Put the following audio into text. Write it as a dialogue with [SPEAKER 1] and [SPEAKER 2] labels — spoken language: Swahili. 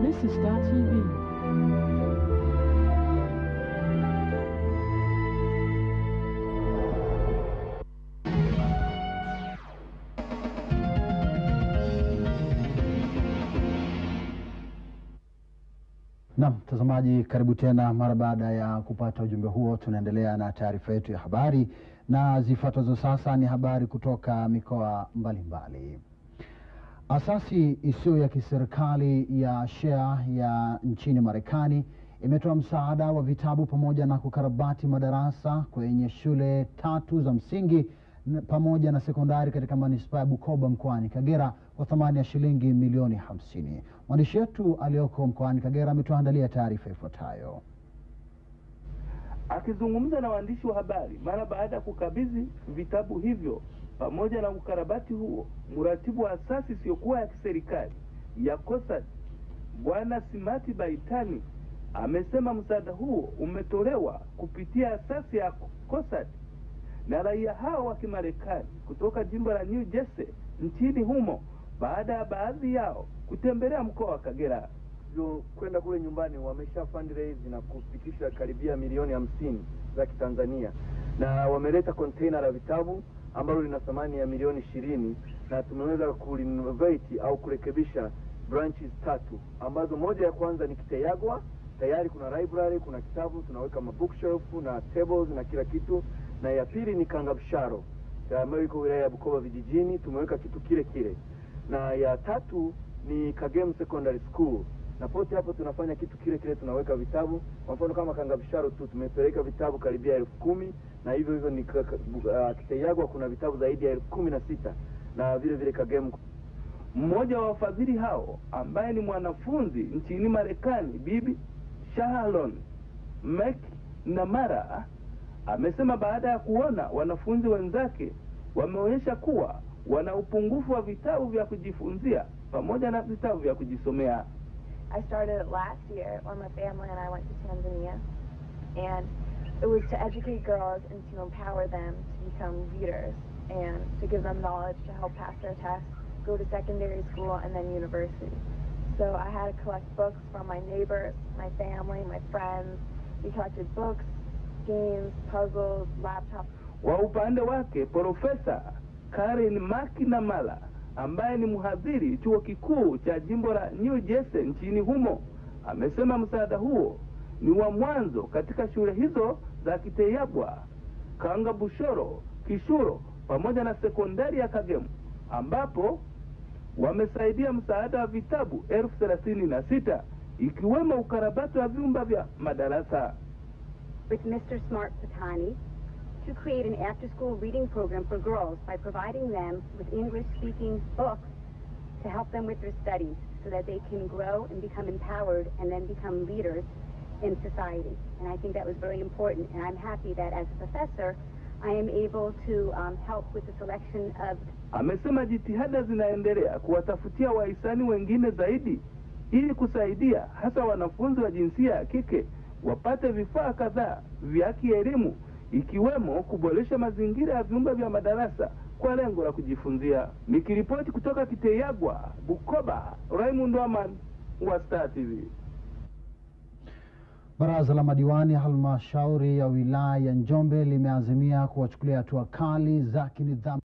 [SPEAKER 1] This is Star TV.
[SPEAKER 2] Naam, mtazamaji, karibu tena. Mara baada ya kupata ujumbe huo, tunaendelea na taarifa yetu ya habari, na zifuatazo sasa ni habari kutoka mikoa mbalimbali. Asasi isiyo ya kiserikali ya Share ya nchini Marekani imetoa msaada wa vitabu pamoja na kukarabati madarasa kwenye shule tatu za msingi n- pamoja na sekondari katika manispaa ya Bukoba mkoani Kagera kwa thamani ya shilingi milioni hamsini. Mwandishi wetu aliyoko mkoani Kagera ametuandalia taarifa ifuatayo.
[SPEAKER 3] Akizungumza na waandishi wa habari mara baada ya kukabidhi vitabu hivyo pamoja na ukarabati huo, mratibu wa asasi isiyokuwa ya kiserikali ya COSAD Bwana Simati Baitani amesema msaada huo umetolewa kupitia asasi ya COSAD na raia hao wa Kimarekani kutoka jimbo la New Jersey nchini humo baada ya baadhi yao kutembelea mkoa wa Kagera.
[SPEAKER 4] hivyo kwenda kule nyumbani wamesha fundraise na kufikisha karibia milioni hamsini za Kitanzania, na wameleta container la vitabu ambalo lina thamani ya milioni ishirini na tumeweza kurenovate au kurekebisha branches tatu ambazo moja ya kwanza ni Kiteyagwa, tayari kuna library, kuna kitabu, tunaweka mabookshelf na tables na kila kitu, na ya pili ni Kangabsharo ambayo iko wilaya ya Bukoba vijijini, tumeweka kitu kile kile, na ya tatu ni Kagem Secondary School na pote hapo tunafanya kitu kile kile, tunaweka vitabu. Kwa mfano kama Kangabisharo tu tumepeleka vitabu karibia elfu kumi na hivyo hivyo ni ka- ka- uh, Kiteyagwa kuna vitabu zaidi ya elfu kumi na sita na vile vile Kagem
[SPEAKER 3] Mmoja wa wafadhili hao ambaye ni mwanafunzi nchini Marekani, Bibi Shahalon Mek Namara amesema baada ya kuona wanafunzi wenzake wameonyesha kuwa wana upungufu wa vitabu vya kujifunzia pamoja na vitabu vya kujisomea.
[SPEAKER 5] I started it last year when my family and I went to Tanzania, and it was to educate girls and to empower them to become leaders and to give them knowledge to help pass their tests, go to secondary school, and then university. So I had to collect books from my neighbors, my family, my friends. We collected books, games, puzzles, laptops.
[SPEAKER 3] Kwa upande wake Profesa Karen Makinamala ambaye ni mhadhiri chuo kikuu cha jimbo la New Jersey nchini humo amesema msaada huo ni wa mwanzo katika shule hizo za Kiteyabwa, Kangabushoro, Kishuro pamoja na sekondari ya Kagemu ambapo wamesaidia msaada wa vitabu elfu thelathini na sita ikiwemo ukarabati wa vyumba vya madarasa.
[SPEAKER 6] with Mr. Smart Patani to create an after-school reading program for girls by providing them with English-speaking books to help them with their studies so that they can grow and become empowered and then become leaders in society. And I think that was very important. And I'm happy that as a professor, I am able to um, help with the selection of
[SPEAKER 3] Amesema jitihada zinaendelea kuwatafutia wahisani wengine zaidi ili kusaidia hasa wanafunzi wa jinsia ya kike wapate vifaa kadhaa vya kielimu ikiwemo kuboresha mazingira ya vyumba vya madarasa kwa lengo la kujifunzia. Nikiripoti kutoka Kiteyagwa, Bukoba, Raymond Waman wa Star TV.
[SPEAKER 2] Baraza la madiwani ya halmashauri ya wilaya ya Njombe limeazimia kuwachukulia hatua kali za kinidhamu